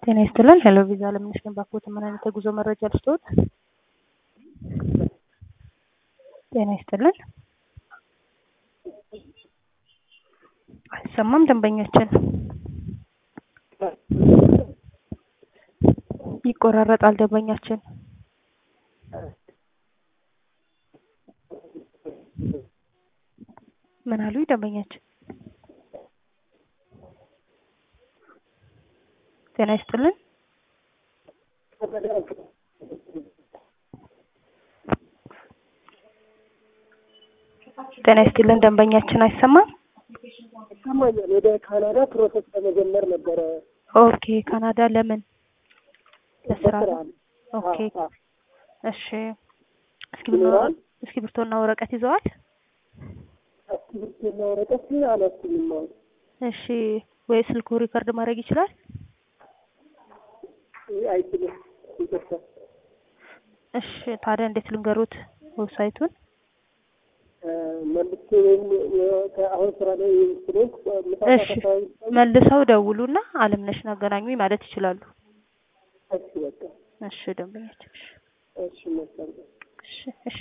ጤና ይስጥልን። ሄሎ ቪዛ ለምነሽ ባኮት ምን አይነት የጉዞ መረጃ ልስጥዎት? ጤና ይስጥልን። አይሰማም ደንበኛችን ይቆራረጣል ደንበኛችን ምን አሉ ደንበኛችን? ጤና ይስጥልን። ጤና ይስጥልን ደንበኛችን አይሰማም። ይሰማኛል። ወደ ካናዳ ፕሮሰስ ለመጀመር ነበረ። ኦኬ ካናዳ ለምን? ለስራ ለስራ ነው? ነው። ኦኬ አዎ፣ አዎ። እሺ። እስክሪብቶ ይኖራል? እስክሪብቶና ወረቀት ይዘዋል? እስክሪብቶና ወረቀት አላስኩኝም። አሁን እሺ። ወይ ስልኩ ሪከርድ ማድረግ ይችላል? አይችልም። ይቅርታ። እሺ። ታዲያ እንዴት ልንገሩት ዌብሳይቱን? እ፣ መልሼ ወይም የ- አሁን ስራ ላይ ስለሆንኩ ምሳ እሺ። ሰዓት አካባቢ መልሰው ደውሉና አለምነሽን አገናኙኝ ማለት ይችላሉ። እሺ፣ በቃ እሺ ደንበኛችን። እሺ እሺ፣ መልካም እሺ እሺ